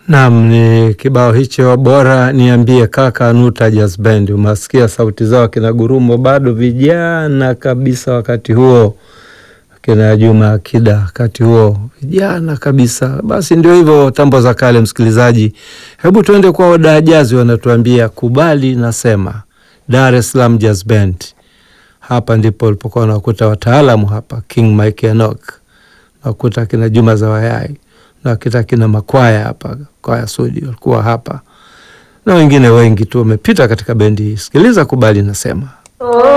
Naam, ni kibao hicho bora niambie kaka Nuta Jazz Band. Umasikia sauti zao kina Gurumo, bado vijana kabisa wakati huo, kina Juma Akida wakati huo vijana kabisa. Basi ndio hivyo, tambo za kale. Msikilizaji, hebu tuende kwa wadajazi, wanatuambia kubali nasema, Dar es Salaam Jazz Band. Hapa ndipo walipokuwa wanakuta wataalamu hapa, King Mike Enoch, nakuta kina Juma Zawayai na kita kina makwaya hapa, kwaya Sudi walikuwa hapa na wengine wengi tu wamepita katika bendi hii. Sikiliza kubali nasema Oh.